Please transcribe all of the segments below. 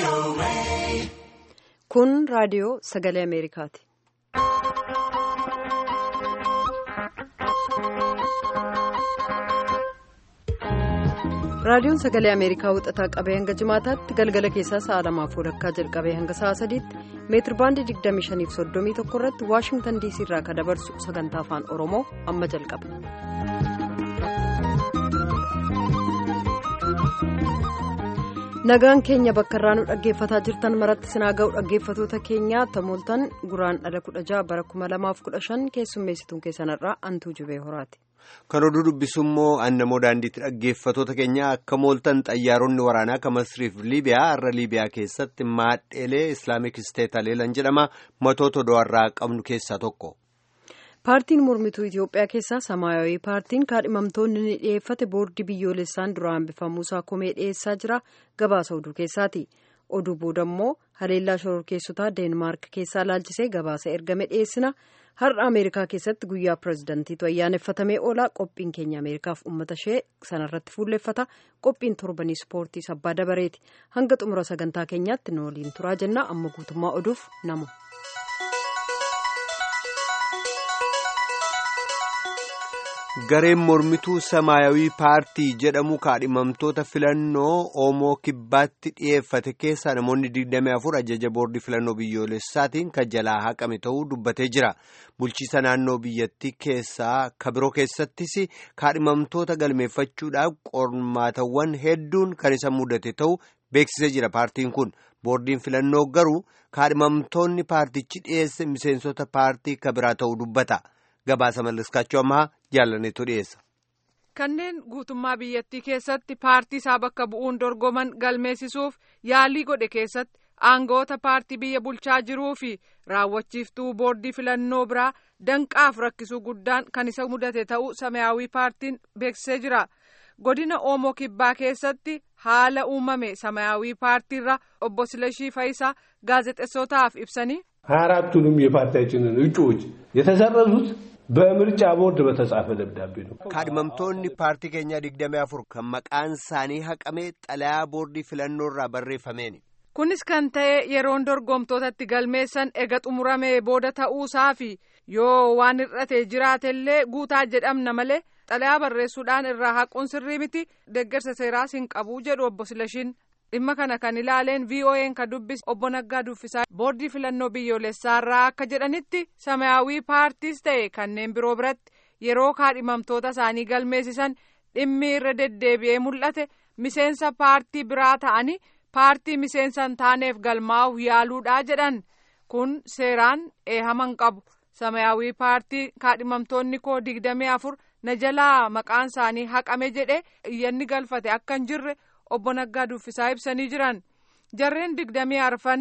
Kun raadiyoo sagalee Ameerikaati. Raadiyoon sagalee Ameerikaa wixataa qabee hanga jimaataatti galgala keessaa sa'a lamaaf walakkaa jalqabee hanga sa'a sadiitti meetir baandii 25.31 irratti Waashingtan DC irraa kan dabarsu sagantaa afaan Oromoo amma jalqaba. Nagaan keenya bakka irraa nu dhaggeeffataa jirtan maratti sinaa ga'u dhaggeeffatoota keenyaa tamooltan guraan dhala 16 bara 2015 keessummeessituun keessanirraa antuu jubee horaati. Kan oduu dubbisu immoo annamoo daandiitti dhaggeeffatoota keenya akka mooltan xayyaaronni waraanaa kan Masriif Liibiyaa har'a Liibiyaa keessatti maadheelee Islaamik Isteet Aleelan jedhama matoota odoarraa qabnu keessaa tokko. Paartiin mormituu Itiyoophiyaa keessaa Samaayawii paartiin kaadhimamtoonni ni dhiyeeffate boordii biyyoolessaan dura hambifamuusaa komee dhiyeessaa jira gabaasa oduu keessaati. Oduu booda immoo haleellaa shororkeessotaa Deenmaark keessaa laalchisee gabaasa ergame dhiyeessina. Har'a Ameerikaa keessatti guyyaa pirezidantiitu ayyaaneffatamee oolaa qophiin keenya Ameerikaaf uummata ishee sanarratti fuulleffata qophiin torbanii ispoortii sabbaa dabareeti hanga xumura sagantaa keenyaatti nu waliin turaa jenna amma guutummaa oduuf namu. Gareen mormituu Samaayawii paartii jedhamu kaadhimamtoota filannoo Oomoo kibbaatti dhiyeeffate keessaa namoonni 24 ajaja boordii filannoo biyyoolessaatiin kan jalaa haqame ta'uu dubbatee jira. Bulchiisa naannoo biyyattii keessaa kabiroo keessattis kaadhimamtoota galmeeffachuudhaaf qormaatawwan hedduun kan isa mudate ta'uu beeksisee jira. Paartiin kun boordiin filannoo garuu kaadhimamtoonni paartichi dhiyeesse miseensota paartii kabiraa ta'uu dubbata. Gabaasa mallaskaachuu ammaa jaallaneetu dhiyeessa. Kanneen guutummaa biyyattii keessatti paartii isaa bakka bu'uun dorgoman galmeessisuuf yaalii godhe keessatti aangawoota paartii biyya bulchaa jiruu fi raawwachiiftuu boordii filannoo biraa danqaaf rakkisuu guddaan kan isa mudate ta'uu samayaawii paartiin beeksisee jira. Godina Oomoo Kibbaa keessatti haala uumame samayaawii paartiirra obbo Silashii Fayisaa gaazexessootaaf ibsanii. ሀያ አራቱንም የፓርቲያችንን እጩዎች የተሰረዙት በምርጫ ቦርድ በተጻፈ ደብዳቤ ነው። kaadhimamtoonni paartii keenyaa digdamii afur kan maqaan isaanii haqamee xalayaa boordii filannoo irraa barreeffameeni. Kunis kan ta'e yeroon dorgomtootatti galmeessan ega xumuramee booda ta'uusaa fi yoo waan hir'ate jiraatellee guutaa jedhamna malee xalayaa barreessuudhaan irraa haquun sirrii miti deeggarsa seeraas hin qabu jedhu obbo Silashiin. dhimma kana kan ilaaleen vo'n kan dubbise obbo Naggaa Duffisaa boordii filannoo biyyoolessaarraa akka jedhanitti samayaawii paartiis ta'e kanneen biroo biratti yeroo kaadhimamtoota isaanii galmeessisan dhimmi irra deddeebi'ee mul'ate miseensa paartii biraa ta'anii paartii miseensa hin taaneef galmaa'uuf yaaluudhaa jedhan kun seeraan eehaman qabu samayaawii paartii kaadhimamtoonni koo digdamii afur na jalaa maqaan isaanii haqame jedhe iyyanni galfate akka hin jirre. obbo Naggaa Duffisaa ibsanii jiran jarreen digdamii arfan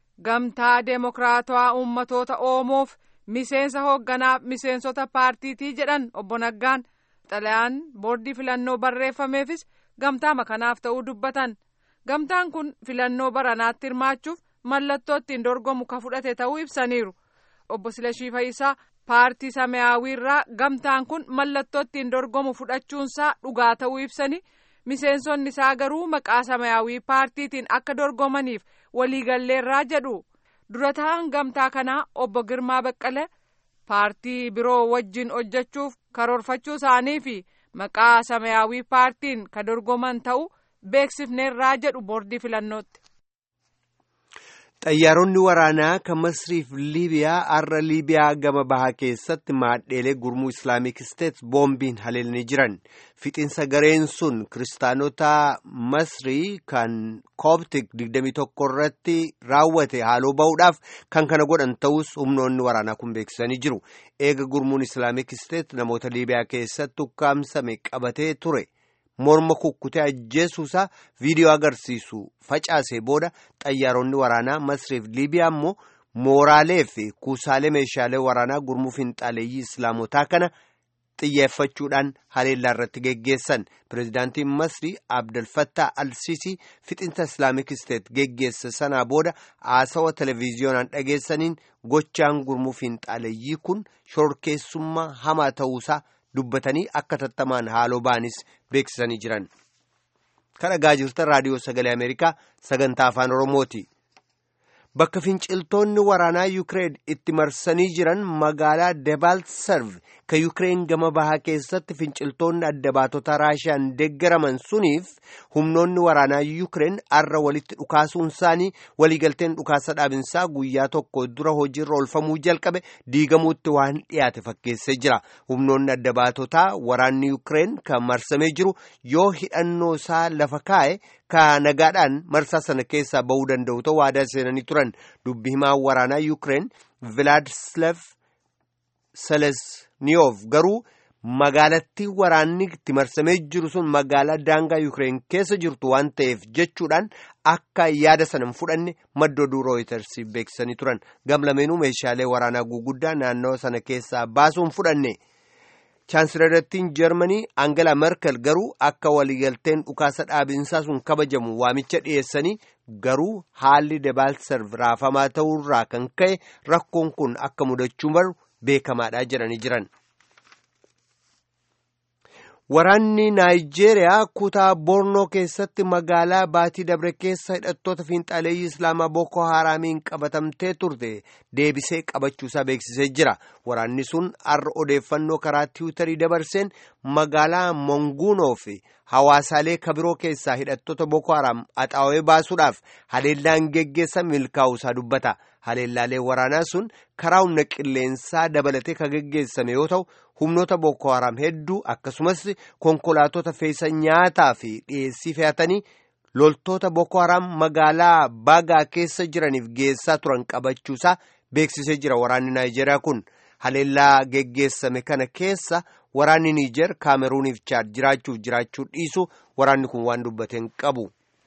gamtaa deemokiraatawaa uummatoota Oomoof miseensa hoogganaaf miseensota paartiitii jedhan obbo Naggaan xalayaan boordii filannoo barreeffameefis gamtaa kanaaf ta'uu dubbatan gamtaan kun filannoo baranaatti hirmaachuuf mallattoo ittiin dorgomu ka fudhate ta'uu ibsaniiru obbo Silashii Fayisaa paartii Samaayyaawwiirraa gamtaan kun mallattoo ittiin dorgomu fudhachuunsaa dhugaa ta'uu ibsanii. miseensonni isaa garuu maqaa samayaawii paartiitiin akka dorgomaniif waliigalleerraa jedhu dura ta'an gamtaa kanaa obbo Girmaa Baqqalee paartii biroo wajjin hojjechuuf karoorfachuu isaanii fi maqaa samayaawii paartiin ka dorgoman ta'uu beeksifneerraa jedhu boordii filannootti. Xayyaaronni waraanaa kan Masriif Liibiyaa har'a Liibiyaa gama bahaa keessatti maadheelee gurmuu Islaamik Isteet boombiin haleelanii jiran. Fixinsa gareen sun kiristaanota Masrii kan Kooptik 21 irratti raawwate haaloo ba'uudhaaf kan kana godhan ta'us humnoonni waraanaa kun beeksisanii jiru. Eega gurmuun Islaamik Isteet namoota Liibiyaa keessatti ukkaamsame qabatee ture. morma kukkutee ajjeesuusaa viidiyoo agarsiisu facaasee booda xayyaaronni waraanaa masriif liibiyaa immoo mooraalee fi kuusaalee meeshaalee waraanaa gurmuu finxaaleeyyii islaamotaa kana xiyyeeffachuudhaan haleellaa irratti geggeessan pireezidaantiin masrii abdalfattaa alsiisii fixinsa islaamik isteet geggeesse sanaa booda haasawa televiziyoonaan dhageessaniin gochaan gurmuu finxaaleeyyii kun shororkeessummaa hamaa ta'uusaa dubbatanii akka tattamaan haaloo ba'anis beeksisanii jiran. kan dhagaa jirtan raadiyoo sagalee ameerikaa sagantaa afaan oromooti. bakka finciltoonni waraanaa yuukireen itti marsanii jiran magaalaa debaltserv ka yuukireen gama bahaa keessatti finciltoonni adda baatota raashiyaan deeggaraman suniif humnoonni waraanaa yuukireen arra walitti dhukaasuun isaanii waliigalteen dhukaasa dhaabinsaa guyyaa tokko dura hojiirra oolfamuu jalqabe diigamuutti waan dhiyaate fakkeessee jira humnoonni adda baatotaa waraanni yuukireen kan marsamee jiru yoo hidhannoo isaa lafa kaa'e ka nagaadhaan marsaa sana keessaa ba'uu danda'u ta'uu waadaa seenanii turan dubbi himaa waraanaa yuukireen vilaadislav selesniyoof garuu magaalattii waraanni itti marsamee jiru sun magaalaa daangaa yuukireen keessa jirtu waan ta'eef jechuudhaan akka yaada sana hin fudhanne madda oduu rooyitersi beeksisanii turan gamlameenuu meeshaalee waraanaa guguddaa naannawa sana keessaa baasuu hin fudhanne. chaansilarattiin jarmanii angela merkel garuu akka waliigalteen dhukaasa dhaabinsaa sun kabajamu waamicha dhiyeessanii garuu haalli debaltserv raafamaa ta'uurraa kan ka'e rakkoon kun akka mudachuu malu beekamaadha jedhanii jiran. Waraanni Naayijeeriyaa kutaa Bornoo keessatti magaalaa Baatii Dabre keessa hidhattoota fiinxaleeyyii Islaamaa Boko Haraamiin qabatamtee turte deebisee qabachuusaa beeksisee jira. Waraanni sun har'a odeeffannoo karaa tiwutarii dabarseen magaalaa Monguunoo fi hawaasaalee kabiroo keessaa hidhattoota Boko Haraam axaawee baasuudhaaf haleellaan geggeessa milkaa'uusaa dubbata. Haleellaalee waraanaa sun karaa humna qilleensaa dabalatee kan geggeessame yoo ta'u humnoota Boko Haram hedduu akkasumas konkolaatota feesa nyaataa fi dhiyeessii fe'atanii loltoota Boko Haram magaalaa Bagaa keessa jiraniif geessaa turan qabachuusaa beeksisee jira waraanni Naayijeeriyaa kun. Haleellaa geggeessame kana keessa waraanni Niijer Kaameruuniif Chaad jiraachuuf jiraachuu dhiisu waraanni kun waan dubbateen qabu.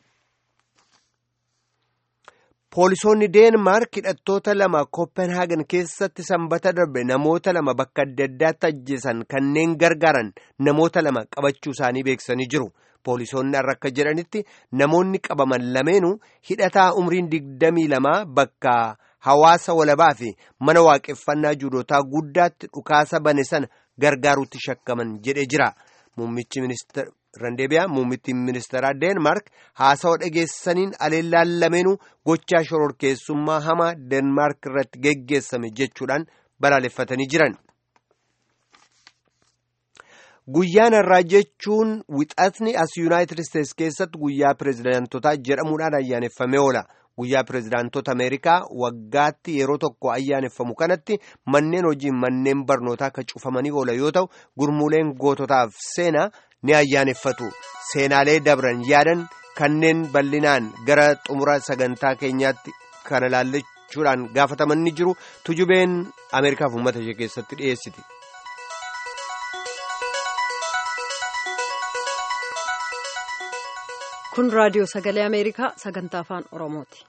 Poolisoonni Deenmaark hidhattoota lama Kopenhaagen keessatti sanbata darbe namoota lama bakka adda addaatti ajjeesan kanneen gargaaran namoota lama qabachuu isaanii beeksisanii jiru. Poolisoonni har'a akka jedhanitti namoonni qabaman lameenuu hidhataa umriin digdamii lama bakka hawaasa walabaa fi mana waaqeffannaa juudotaa guddaatti dhukaasa bane sana gargaaruutti shakkaman jedhee jira. Muummichi ministeera Randeebiyaa muummittiin ministeeraa Deenmaark haasawa dhageessaniin aleellaan lameenuu gochaa shororkeessummaa hamaa Deenmaark irratti geggeessame jechuudhaan balaaleffatanii jiran. Guyyaan irraa jechuun wixatni as Yuunaayitid Isteets keessatti guyyaa pireezidaantotaa jedhamuudhaan ayyaaneffamee oola. Guyyaa pireezidaantota Ameerikaa waggaatti yeroo tokko ayyaaneffamu kanatti manneen hojii manneen barnootaa akka cufamanii oola yoo ta'u gurmuuleen goototaaf seenaa ni ayyaaneffatu. Seenaalee dabran yaadan kanneen bal'inaan gara xumura sagantaa keenyaatti kana laallachuudhaan gaafataman ni jiru. Tujubeen Ameerikaaf uummata ishee keessatti dhiyeessiti. kun raadiyoo sagalee ameerikaa sagantaa afaan oromooti.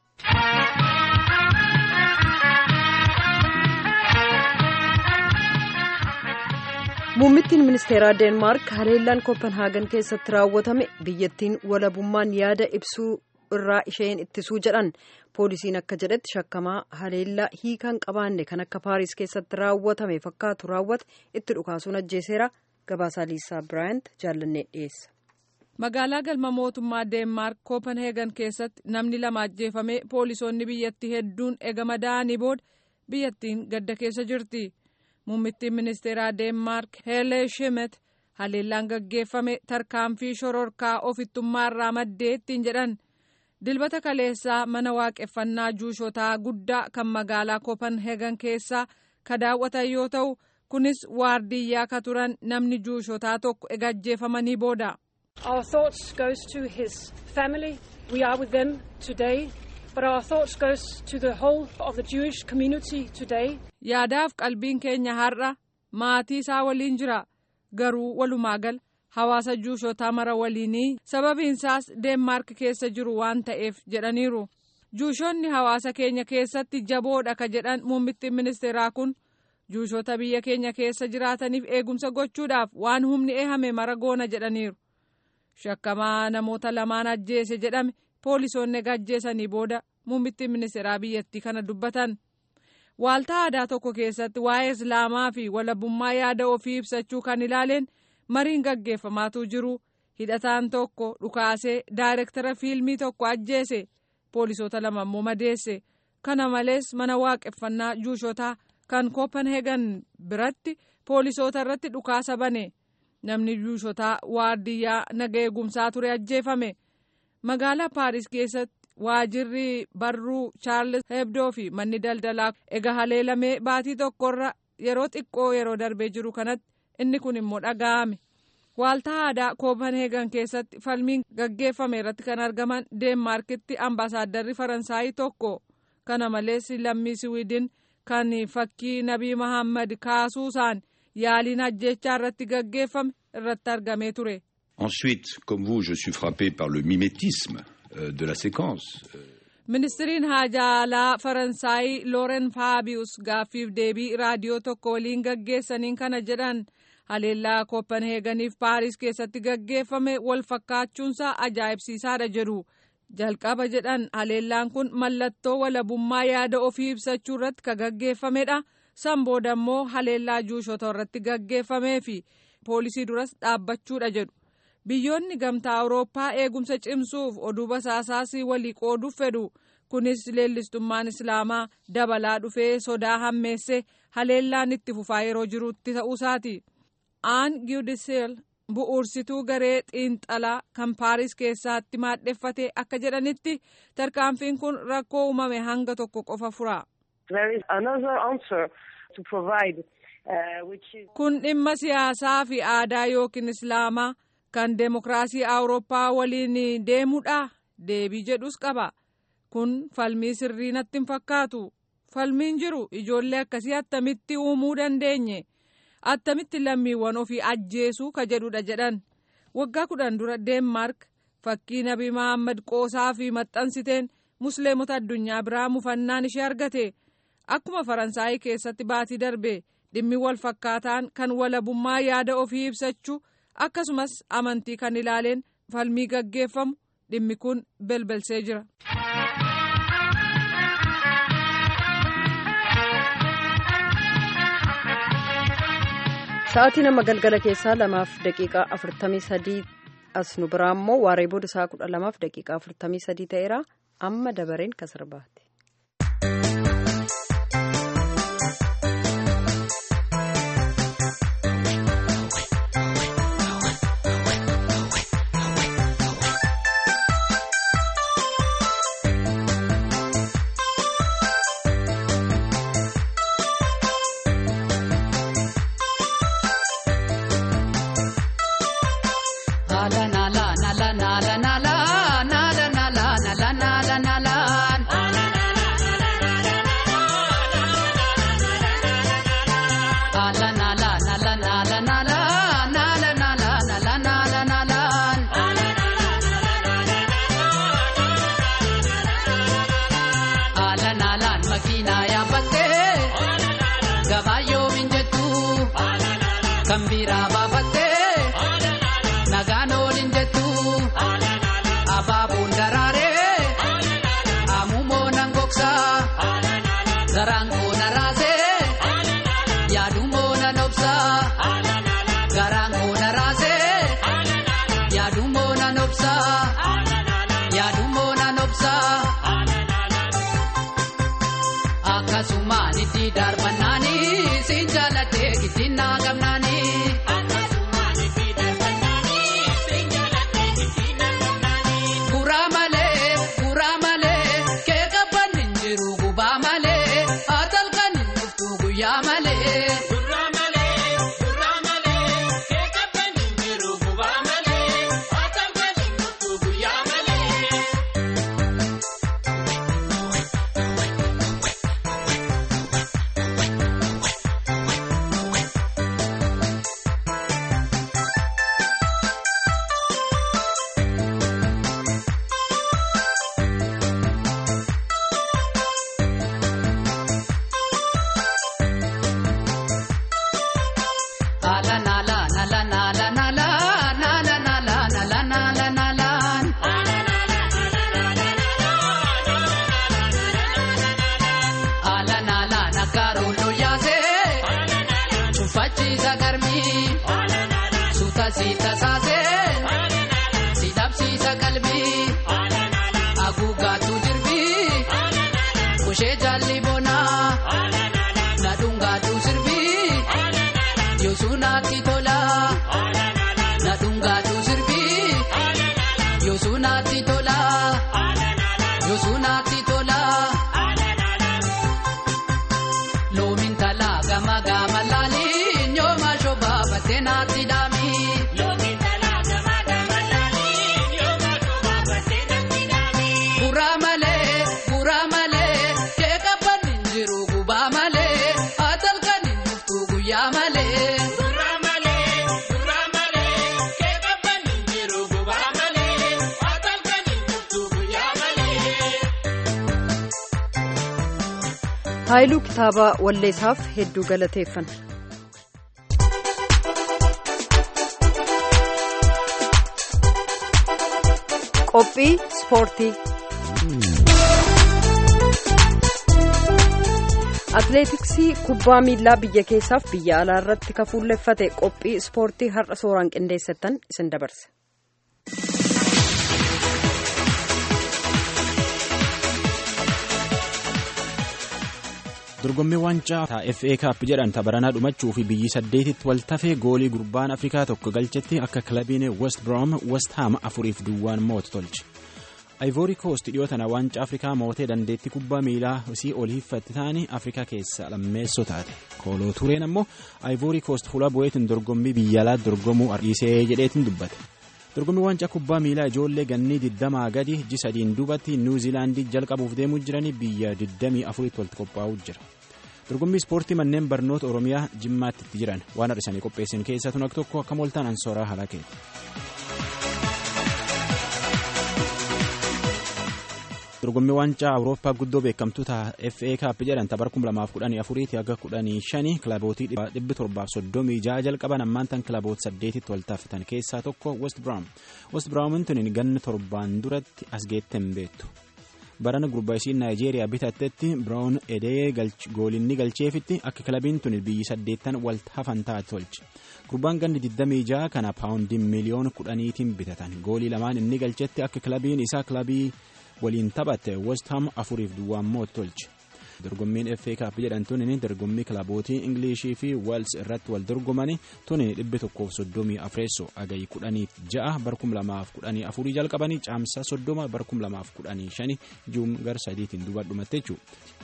muummittiin ministeeraa deenmaark haleellaan kopenhaagen keessatti raawwatame biyyattiin walabummaan yaada ibsuu irraa isheen ittisuu jedhan poolisiin akka jedhetti shakkamaa haleellaa hiikaan qabaanne kan akka paariis keessatti raawwatame fakkaatu raawwate itti dhukaasuun ajjeeseera gabaasaa liisaa biraayant jaallannee dhiyeessa. magaalaa galma mootummaa deenmaark koopenheegan keessatti namni lama ajjeefame poolisoonni biyyattii hedduun ega madaa'anii booda biyyattiin gadda keessa jirti muummittiin ministeeraa deenmaark heelee shimet haleellaan gaggeeffame tarkaanfii shororkaa ofittummaarraa maddee ittiin jedhan dilbata kaleessaa mana waaqeffannaa juushotaa guddaa kan magaalaa koopenheegan keessaa ka daawwatan yoo ta'u kunis waardiyyaa ka turan namni juushotaa tokko ega ajjeefamanii booda. Our thoughts goes to his family. We are with them today. But our thoughts goes to the whole of the Jewish community today. Yaadaaf qalbiin keenya har'a maatii isaa waliin jira. Garuu walumaa gal hawaasa juushotaa mara waliinii sababiinsaas Deenmaark keessa jiru waan ta'eef jedhaniiru. Juushonni hawaasa keenya keessatti jaboodha ka jedhan muummittiin ministeeraa kun juushota biyya keenya keessa jiraataniif eegumsa gochuudhaaf waan humni eehame mara goona jedhaniiru. shakkamaa namoota lamaan ajjeese jedhame poolisoonni ajjeesanii booda muummittiin ministeeraa biyyattii kana dubbatan waaltaa aadaa tokko keessatti waa'ee islaamaa fi walabummaa yaada ofii ibsachuu kan ilaaleen mariin gaggeeffamaatu jiru hidhataan tokko dhukaasee daayirektara fiilmii tokko ajjeese poolisoota lama immoo madeesse kana malees mana waaqeffannaa juushotaa kan kopenheegan biratti poolisoota irratti dhukaasa bane namni juushotaa waardiyyaa naga eegumsaa ture ajjeefame magaalaa paaris keessatti waajirri barruu chaarles hebdoo fi manni daldalaa ega haleelamee baatii tokkorra yeroo xiqqoo yeroo darbee jiru kanatti inni kun immoo dhaga'ame waaltaa aadaa koopenheegan keessatti falmiin gaggeeffame irratti kan argaman deenmaarkitti ambaasaaddarri faransaayii tokko kana malees lammii siwiidin kan fakkii nabii mahammad kaasuusaan yaaliin ajjechaa irratti gaggeeffame irratti argamee ture. Ensuite, comme vous, je suis frappé par le mimétisme euh, de la séquence. ministiriin haajaa alaa faransaayii looren faabius gaaffiif deebii raadiyoo tokko waliin gaggeessaniin kana jedhan haleellaa kopenheeganiif paaris keessatti gaggeeffame wal fakkaachuunsaa ajaa'ibsiisaadha jedhu jalqaba jedhan haleellaan kun mallattoo walabummaa yaada ofii ibsachuu irratti ka gaggeeffamedha san booda immoo haleellaa juushota irratti gaggeeffamee fi poolisii duras dhaabbachuudha jedhu biyyoonni gamtaa awurooppaa eegumsa cimsuuf oduu basaasaas walii qooduuf fedhu kunis leellistummaan islaamaa dabalaa dhufee sodaa hammeesse haleellaan itti fufaa yeroo jirutti ta'uusaati aan giudiseel bu'uursituu garee xiinxalaa kan paaris keessatti maadheffate akka jedhanitti tarkaanfiin kun rakkoo uumame hanga tokko qofa fura. kun dhimma siyaasaa fi aadaa yookiin islaamaa kan deemokiraasii awurooppaa waliin deemudha deebii jedhus qaba kun falmii sirrii natti hin fakkaatu falmiin jiru ijoollee akkasii attamitti uumuu dandeenye attamitti lammiiwwan ofii ajjeesuu ka jedhudha jedhan waggaa kudhan dura deenmaark fakkii nabii mahammad qoosaa fi maxxansiteen musliimota addunyaa biraa mufannaan ishee argate akkuma faransaayii keessatti baatii darbe dhimmi wal fakkaataan kan walabummaa yaada ofii ibsachuu akkasumas amantii kan ilaaleen falmii gaggeeffamu dhimmi kun belbelsee jira. Sa'aatii nama galgala keessaa lamaaf daqiiqaa afurtamii sadii as nu biraa immoo waaree booda sa'a kudha lamaaf daqiiqaa afurtamii sadii ta'eera amma dabareen kan sirbaati. kan biraa baafattee nagaan oolin jettu abaaboon daraaree amumoo nan gogsaa garaan koo na raasee yaadumoo na nobsaa garaan koo na raasee yaadumoo na nobsaa yaadumoo na nobsaa akkasumaan itti darbannaanii siin jaalatee giddiin naa gamnaanii. Guraa malee guraa malee kee qabban hin jiru gubaa malee atalkan hin dhuftu guyyaa malee. Ala nala nala nala nala nala nala nala nala nala. Ala nala nagaru loyaase. Chufachi zagarmi. Suta sita saase. dhungaatu sirbii yoosuunaatti tola na dhungaatu sirbii yoosuunaatti tola yoosuunaatti tola loomin talaa gama gama laaliin yooma shobaa battee naatti daami. Guraa malee guraa malee kee qabbanni jiru gubaa malee atalkan hin dhuftu guyyaa malee. haayiluu kitaaba walleessaaf hedduu galateeffanna. qophii ispoortii atileetiksii kubbaa miilaa biyya keessaaf biyya alaa irratti kafuulleffate qophii ispoortii har'a sooraan qindeessattan isin dabarse. dorgommii waancaa FA Cup jedhan tabaranaa dhumachuu fi biyyi saddeetitti waltafee goolii gurbaan Afrikaa tokko galchetti akka kilabiin West Brom West Ham afuriif duwwaan mootu tolche. Ivory Coast dhiyoo tana waancaa Afrikaa mootee dandeettii kubbaa miilaa isii ol hiiffatti ta'anii Afrikaa keessa lammeessoo taate. Kooloo Tureen ammoo Ivory Coast fuula bu'eetiin dorgommii biyya alaa dorgomuu dhiisee jedheetiin dubbate. dorgommii waancaa kubbaa miilaa ijoollee gannii 20 gadi ji sadiin duubatti niwuziilaandii jalqabuuf deemuu jiranii biyya 24tti walitti qophaa'uu jira dorgommii ispoortii manneen barnoota oromiyaa jimmaatti itti jiran waan har'isanii qopheessan keessaa tun akka tokko akka mooltaan ansooraa halakeeti. dorgommii waancaa awurooppaa guddoo beekamtuu FA Cup jedhan tapar 2014 hanga 15 kilabootii 736 jalqaban ammaan tan kilaboota 8tti wal taasisan keessaa tokko West Brom. West Brom tun ganna torbaan duratti as geetten beektu. barana gurbaa isiin naayijeeriyaa bitattetti Brown edee goolinni galcheefitti akka kilabiin tun biyyi saddeettan wal hafan taate tolche. gurbaan ganni 26 kana paawundiin miliyoona kudhaniitiin bitatan goolii lamaan inni galchetti akka kilabiin isaa kilabii waliin taphatte West Ham afuriif duwwaan mootu tolche. dorgommiin FA Cup jedhan tunin dorgommii kilabootii Ingilishii fi Wales irratti wal dorgomani tunin dhibbi tokkoof soddomii afreessoo agayi kudhaniif ja'a barkum lamaaf kudhanii afurii jalqabanii caamsaa soddoma barkum lamaaf kudhanii shani juum gar sadiitiin duuba dhumatte jechuudha.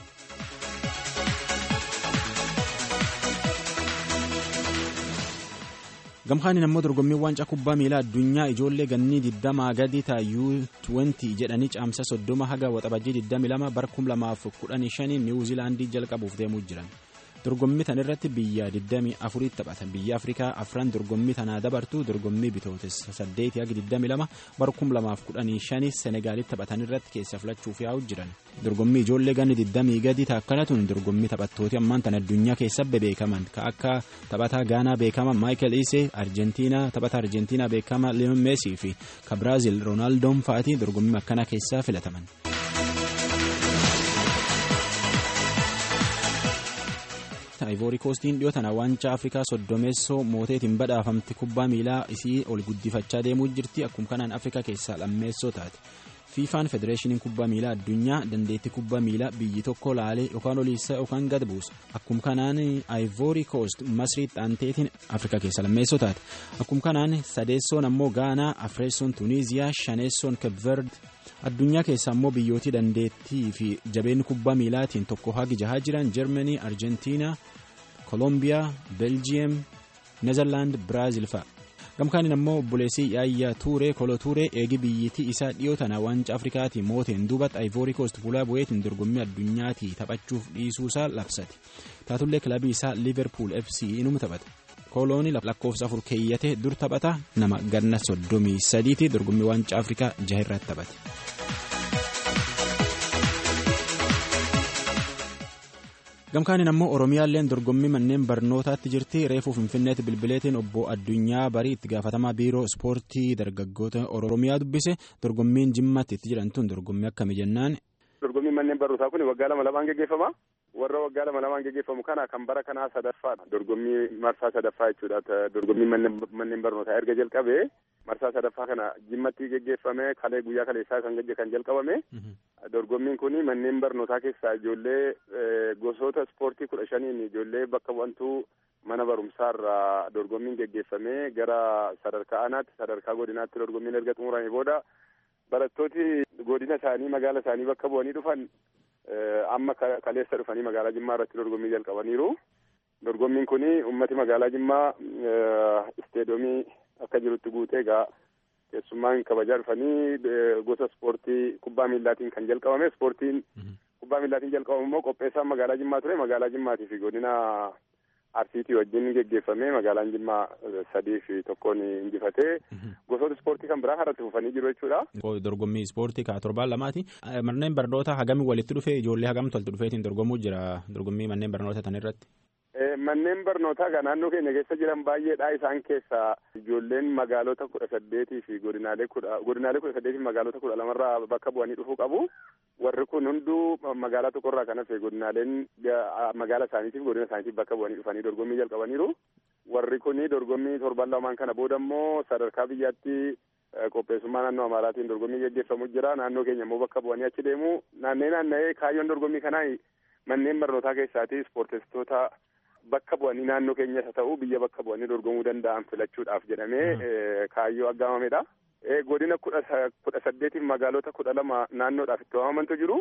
gamkaaniin ammoo dorgommiin waancaa kubbaa miilaa addunyaa ijoollee gannii 20 gadi taayuu 20 jedhanii caamsa 30 haga waxabajjii 22 bara 2015 niwuziilaandii jalqabuuf deemuu jiran dorgommii tan irratti biyya 24 taphatan biyya afrikaa afran dorgommii tanaa dabartu dorgommii bitootessa 8 haga 22 bara 2015 senegaalitti taphatan irratti keessa filachuuf yaa'u jiran dorgommii ijoollee ganni 20 gadi taakkana tun dorgommii taphattooti ammaan tan addunyaa keessa beekaman ka akka taphataa gaanaa beekama maayikel isee arjentiinaa taphata arjentiinaa beekama liyoon meesii fi ka biraazil roonaaldoo fa'aatii dorgommii akkanaa keessaa filataman. Ivory Coastiin dhiyoo tana waancaa Afrikaa soddomeessoo mooteetiin badhaafamti kubbaa miilaa isii ol guddifachaa deemuu jirti akkuma kanaan Afrikaa keessaa lammeessoo taate. fiifaan federeeshiniin kubbaa miilaa addunyaa dandeettii kubbaa miilaa biyyi tokko laalee yookaan oliisa yookaan gad buusa akkuma kanaan Ivory Coast Masrii xaanteetiin Afrikaa keessa lammeessoo taate akkuma kanaan sadeessoon ammoo Gaanaa Afreessoon Tuniiziyaa shaneessoon Kebverd addunyaa keessa ammoo biyyootii dandeettii fi jabeenni kubbaa miilaatiin tokko hagi jahaa jiran Jarmanii Arjentiinaa Kolombiyaa Beljiyeem Neezerlaand Biraazil fa'a. gamkaaniin ammoo obboleessii yaayyaa tuuree kolo tuuree eegi biyyittii isaa dhiyoo tana waancaa afrikaatii mooteen duubatti ayivoorii koost fuulaa bu'eetiin dorgommii addunyaatii taphachuuf dhiisuusaa labsate taatullee kilabii isaa liverpool fc inuma taphata koolooni lakkoofsa afur keeyyate dur taphata nama ganna soddomii sadiiti dorgommii waancaa afrikaa jahirratti taphate. gamkaaniin ammoo oromiyaalleen dorgommii manneen barnootaatti jirti reefuu finfinneetti bilbileetiin obbo addunyaa barii itti gaafatamaa biiroo ispoortii dargaggoota oromiyaa dubbise dorgommiin jimmaatti itti jiran tun dorgommii akkamii jennaan. dorgommiin manneen barnootaa kun waggaa lama lamaan geggeeffama warra waggaa lama lamaan geggeeffamu kana kan bara kanaa sadaffaadha dorgommii marsaa sadaffaa jechuudha dorgommii manneen barnootaa erga jalqabee marsaa sadaffaa kana jimmatti geggeeffame kalee guyyaa kaleessaa kan kan jalqabame dorgommiin kun manneen barnootaa keessaa ijoollee gosoota ispoortii kudha shaniin ijoollee bakka bu'antuu mana barumsaarraa dorgommiin geggeeffamee gara sadarkaa aanaatti sadarkaa godinaatti dorgommiin erga xumurame booda barattooti godina isaanii magaala isaanii bakka bu'anii dhufan amma kaleessa dhufanii magaalaa Jimmaa irratti dorgommii jalqabaniiru. Dorgommiin kun uummati magaalaa Jimmaa isteedoomii akka jirutti guutee egaa keessummaan kabajaa dhufanii gosa ispoortii kubbaa miillaatiin kan jalqabame ispoortiin kubbaa miillaatiin jalqabamu immoo qopheessaan magaalaa Jimmaa ture magaalaa Jimmaatii fi godina Arsiitii wajjin geggeeffamee magaalaan Jimmaa sadii fi tokkoon injifatee gosoota ispoortii kan biraa irratti fufanii jiru jechuudha. Dorgommii ispoortii kaa torbaan lamaati. Manneen barnoota hagamii walitti dhufee ijoollee hagamtu walitti dhufeetiin dorgomuu jira dorgommii manneen barnoota tan irratti. Manneen barnootaa kan naannoo keenya keessa jiran baay'eedha. Isaan keessaa ijoolleen magaalota kudha saddeetii fi godinaalee kudha godinaalee kudha saddeetii fi magaalota kudha lamarraa bakka bu'anii dhufuu qabu. Warri kun hunduu magaalaa tokkorraa kan hafe godinaaleen magaala isaaniitiif godina isaaniitiif bakka bu'anii dhufanii dorgommii jalqabaniiru. Warri kun dorgommii torban lamaan kana booda immoo sadarkaa biyyaatti qopheessummaa naannoo Amaaraatiin dorgommii gaggeeffamu jira. Naannoo keenya immoo bakka bu'anii achi deemu. Naannee naanna'ee kaayyoon dorgommii kanaa manneen barnootaa keessaati ispoorteessitoota bakka bu'anii naannoo keenyas haa ta'u biyya bakka bu'anii dorgomuu danda'an filachuudhaaf jedhamee kaayyoo aggaamamedha. Godina kudha saddeetiif magaalota kudha lama naannoodhaaf itti waamamantu jiru.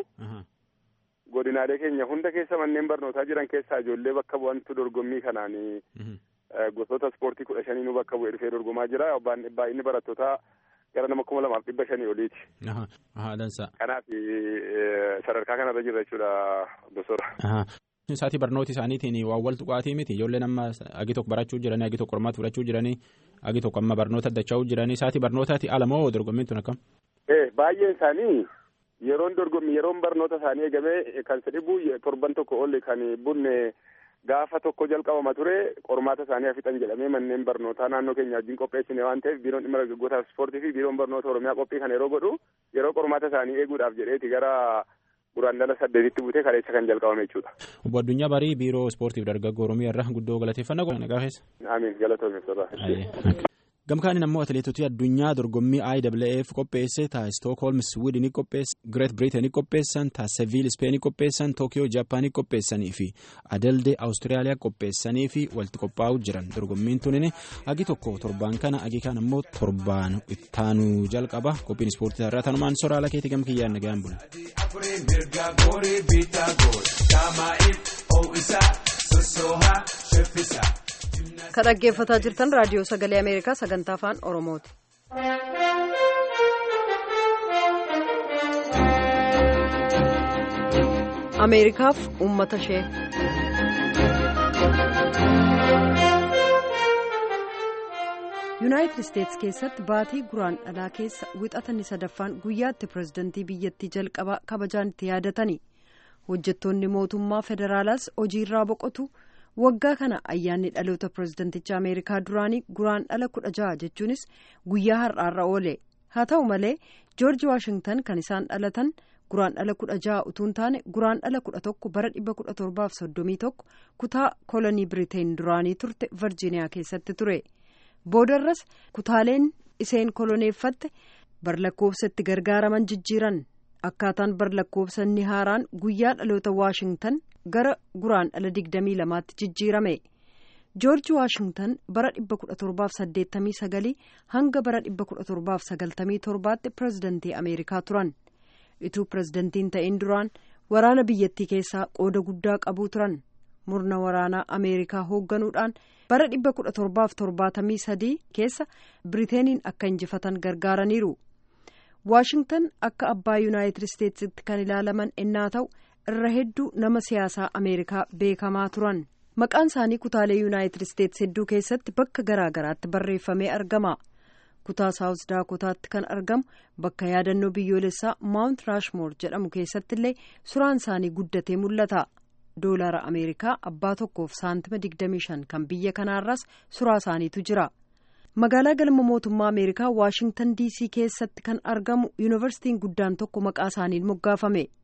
Godinaalee keenya hunda keessa manneen barnootaa jiran keessaa ijoollee bakka bu'antu dorgommii kanaan gosoota ispoortii kudha shaniinuu bakka bu'ee dhufee dorgomaa jira. Baay'inni barattootaa gara nama kuma lamaaf dhibba shanii oliiti. Kanaaf sadarkaa kanarra jira jechuudha gosoota. Saatii barnoota isaaniitiin waan wal tuqaatii miti ijoolleen amma agi tokko barachuu jiranii agi tokko qormaata fudhachuu jiranii agi tokko amma barnoota addachaa jiranii saatii barnootaati ala moo dorgommiin tun akkam? Baay'een isaanii yeroon dorgommii yeroon barnoota isaanii eegamee kan sadhibu torban tokko ol kan bunne gaafa tokko jalqabama ture qormaata isaanii hafixan jedhamee manneen barnootaa naannoo keenya wajjin qopheessine waan ta'eef biiroon dhimma dargaggootaa fi ispoortii fi biiroon barnoota oromiyaa qophii kana yeroo godhu yeroo qormaata isaanii eeguudhaaf jedheeti gara guraandala saddeetitti buutee kaleessa kan jalqabame jechuudha. Obbo Addunyaa Barii biiroo ispoortiif dargaggoo oromiyaa irraa guddoo galateeffannaa godhan nagaa keessa. Amiin galatoomee Gamkaanin ammoo atileetota addunyaa dorgommii IAAF qopheesse taa Stookholm Swiidinii qopheesse Greet Biriitanii qopheessan taa Seviil Ispeenii qopheessan Tookiyoo Jaapaanii qopheessanii fi Adeldee Awustiraaliyaa qopheessanii fi walitti qophaa'uu jiran dorgommiin tunin agi tokko torbaan kana agi kaan ammoo torbaan ittaanuu jalqaba qophiin ispoortii irraa tanumaan soraala keetii gamkiyyaan nagaan bula. Ka dhaggeeffataa jirtan raadiyoo sagalee Ameerikaa sagantaa afaan Oromooti. Ameerikaaf uummata ishee. yuunaayitid isteetsi keessatti baatii guraan dhalaa keessa wixatanni sadaffaan guyyaatti pirezidantii biyyattii jalqabaa kabajaan itti yaadatani hojjettoonni mootummaa federaalaas hojiirraa boqotu. waggaa kana ayyaanni dhaloota pirezidanticha ameerikaa duraanii guraan dhala kudha jaha jechuunis guyyaa har'aarra oole haa ta'u malee joorji waashingtan kan isaan dhalatan guraan dhala kudha jaha utuu hin taane guraan dhala kudha tokko bara dhibba kudha torbaaf soddomii tokko kutaa kolonii biriteen duraanii turte virjiiniyaa keessatti ture boodarras kutaaleen iseen koloneeffatte barlakkoofsatti gargaaraman jijjiiran akkaataan barlakkoofsanni haaraan guyyaa dhaloota waashingtan gara guraan dhala digdamii lamaatti jijjiirame joorji waashingtan bara dhibba kudha torbaaf saddeettamii sagalii hanga bara dhibba kudha torbaaf sagaltamii torbaatti pirezidantii ameerikaa turan ituu pirezidantiin ta'in duraan waraana biyyattii keessaa qooda guddaa qabuu turan murna waraanaa ameerikaa hoogganuudhaan bara dhibba kudha torbaaf torbaatamii sadii keessa biriteeniin akka injifatan gargaaraniiru waashingtan akka abbaa yuunaayitid isteetsitti kan ilaalaman ennaa ta'u irra hedduu nama siyaasaa ameerikaa beekamaa turan maqaan isaanii kutaalee yuunaayitid isteets hedduu keessatti bakka garaa garaatti barreeffamee argama kutaa saawus daakotaatti kan argamu bakka yaadannoo biyyoolessaa maawunt raashmoor jedhamu keessatti illee suuraan isaanii guddatee mul'ata doolaara ameerikaa abbaa tokkoof saantima 25 kan biyya kanaarraas suuraa isaaniitu jira magaalaa galma mootummaa ameerikaa waashingtan diisii keessatti kan argamu yuunivarsiitiin guddaan tokko maqaa isaaniin moggaafame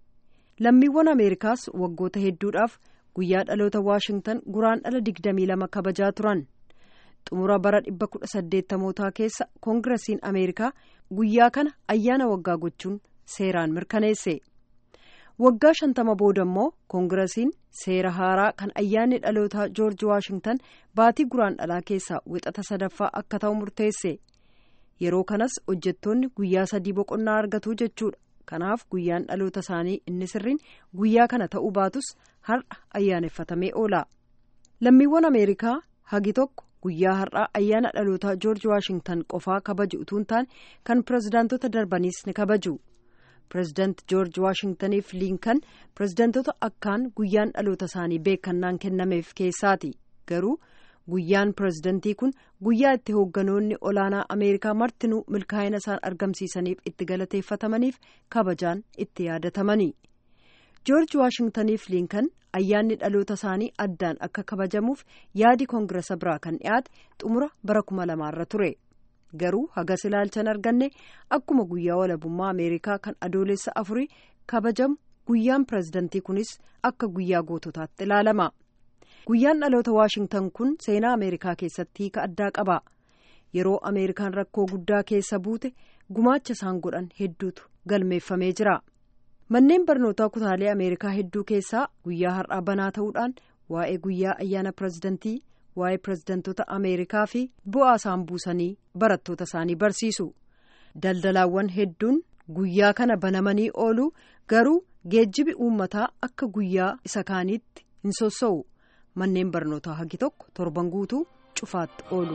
lammiiwwan ameerikaas waggoota hedduudhaaf guyyaa dhaloota waashingtan guraandhala 22 kabajaa turan xumura bara 1880mootaa keessa koongirasiin ameerikaa guyyaa kana ayyaana waggaa gochuun seeraan mirkaneesse waggaa shantama booda immoo koongirasiin seera haaraa kan ayyaanni dhalootaa joorji waashingtan baatii guraandhalaa keessaa wixata sadaffaa akka ta'u murteesse yeroo kanas hojjettoonni guyyaa sadii boqonnaa argatu jechuudha kanaaf guyyaan dhaloota isaanii inni sirriin guyyaa kana ta'uu baatus har'a ayyaaneffatamee oola lammiiwwan ameerikaa hagi tokko guyyaa har'aa ayyaana dhalootaa joorji waashingtan qofaa kabaju utuu hin taane kan pirezidaantota darbaniis ni kabaju pirezidaant joorji waashingtaniif liinkan pirezidaantota akkaan guyyaan dhaloota isaanii beekannaan kennameef keessaati garuu guyyaan pirezidantii kun guyyaa itti hoogganoonni olaanaa ameerikaa martinuu milkaa'ina isaan argamsiisaniif itti galateeffatamaniif kabajaan itti yaadatamani joorji waashingtaniif liinkan ayyaanni dhaloota isaanii addaan akka kabajamuuf yaadi koongirasa biraa kan dhiyaate xumura bara kuma lamaarra ture garuu hagas ilaalchan arganne akkuma guyyaa walabummaa ameerikaa kan adoolessa afurii kabajamu guyyaan pirezidantii kunis akka guyyaa goototaatti ilaalama guyyaan dhaloota waashingtan kun seenaa ameerikaa keessatti hiika addaa qaba yeroo ameerikaan rakkoo guddaa keessa buute gumaacha isaan godhan hedduutu galmeeffamee jira manneen barnootaa kutaalee ameerikaa hedduu keessaa guyyaa har'aa banaa ta'uudhaan waa'ee guyyaa ayyaana pirezidantii waa'ee pirezidantoota ameerikaa fi bu'aa isaan buusanii barattoota isaanii barsiisu daldalaawwan hedduun guyyaa kana banamanii oolu garuu geejjibi uummataa akka guyyaa isa kaaniitti hin sossa'u manneen barnootaa hagi tokko torban guutuu cufaatti oolu.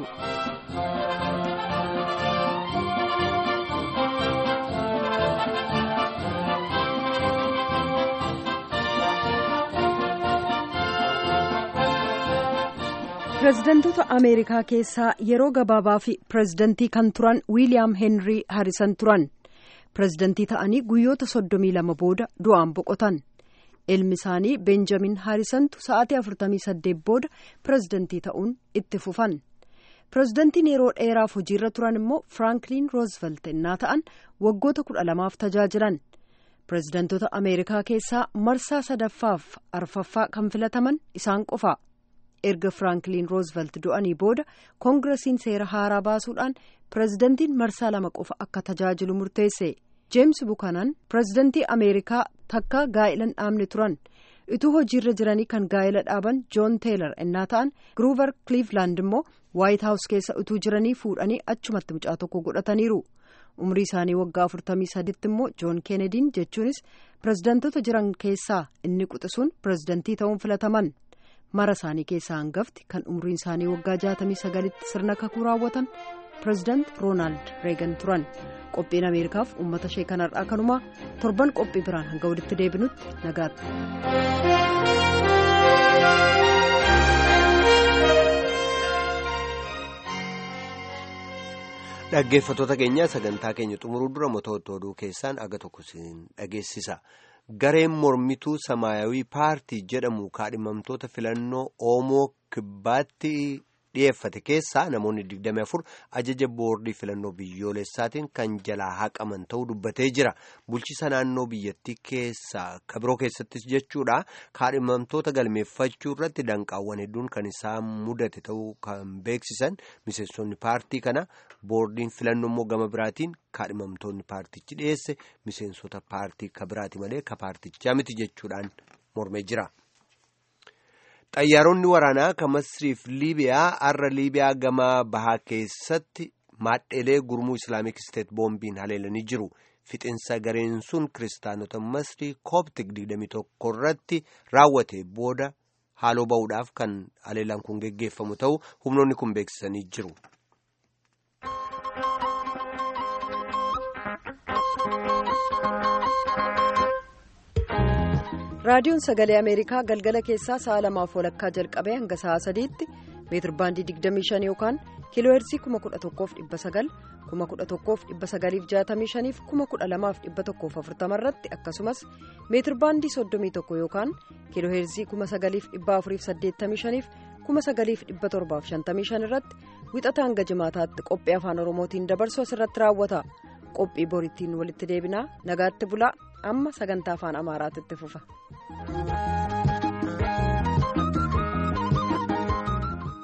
pirezidantoota ameerikaa keessaa yeroo gabaabaa fi pirezidantii kan turan wiiliyaam heenrii haarisan turan pirezidantii ta'anii guyyoota soddomii lama booda du'aan boqotan ilmi isaanii beenjamin haarisantu sa'aatii afurtamii saddeet booda pirezidantii ta'uun itti fufan pirezidantiin yeroo dheeraaf hojiirra turan immoo firankliin roozvelt innaa ta'an waggoota kudha lamaaf tajaajilan pirezidantoota ameerikaa keessaa marsaa sadaffaaf arfaffaa kan filataman isaan qofa. erga firankliin roozvelt du'anii booda koongirasiin seera haaraa baasuudhaan pirezidantiin marsaa lama qofa akka tajaajilu murteesse jeems bukanan pirezidantii ameerikaa takka gaa'ila dhaabne turan utuu hojiirra jiranii kan gaa'ila dhaaban joon teelar innaa ta'an gruuver kliivlaand immoo waayit haawus keessa utuu jiranii fuudhanii achumatti mucaa tokko godhataniiru umrii isaanii waggaa afurtamii saditti immoo joon keenediin jechuunis pirezidantoota jiran keessaa inni quxisuun pirezidantii ta'uun filataman. mara isaanii keessaa hangafti kan umriin isaanii waggaa jaatamii sagalitti sirna kakuu raawwatan pireezidaant roonaald reegan turan qophiin ameerikaaf uummata ishee kanarraa kanumaa torban qophii biraan hanga walitti deebinutti nagaatti. dhaggeeffattoota keenya sagantaa keenya xumuruu dura mootota oduu keessaan aga tokko siin dhageessisa. gareen mormituu samaayawii paartii jedhamu kaadhimamtoota filannoo oomoo kibbaatti dhiyeeffate keessaa namoonni 24 ajaja boordii filannoo biyyoolessaatiin kan jalaa haqaman ta'uu dubbatee jira bulchiisa naannoo biyyattii keessaa kabiroo keessattis jechuudha kaadhimamtoota galmeeffachuu irratti danqaawwan hedduun kan isaan mudate ta'uu kan beeksisan miseensonni paartii kana boordiin filannoo immoo gama biraatiin kaadhimamtoonni paartichi dhiyeesse miseensota paartii kabiraati malee ka paartichaa miti jechuudhaan mormee jira. xayyaaronni waraanaa kan masriif liibiyaa har'a liibiyaa gama bahaa keessatti maadheelee gurmuu islaamik isteet boombiin haleelanii jiru fixinsa gareen sun kiristaanota masrii kooptik 21 irratti raawwate booda haaloo ba'uudhaaf kan haleelaan kun geggeeffamu ta'uu humnoonni kun beeksisanii jiru. raadiyoon sagalee ameerikaa galgala keessaa sa'a lamaaf walakkaa jalqabee hanga sa'a sadiitti meetir baandii 25 yookaan kiiloo heersii 11,900 11,965 fi 12,140 irratti akkasumas meetir baandii 31 yookaan kiiloo heersii 9,485 fi 9,755 irratti wixata hanga jimaataatti qophii afaan oromootiin dabarsu asirratti raawwata qophii boriitiin walitti deebinaa nagaatti bulaa amma sagantaa afaan amaaraatti itti fufa.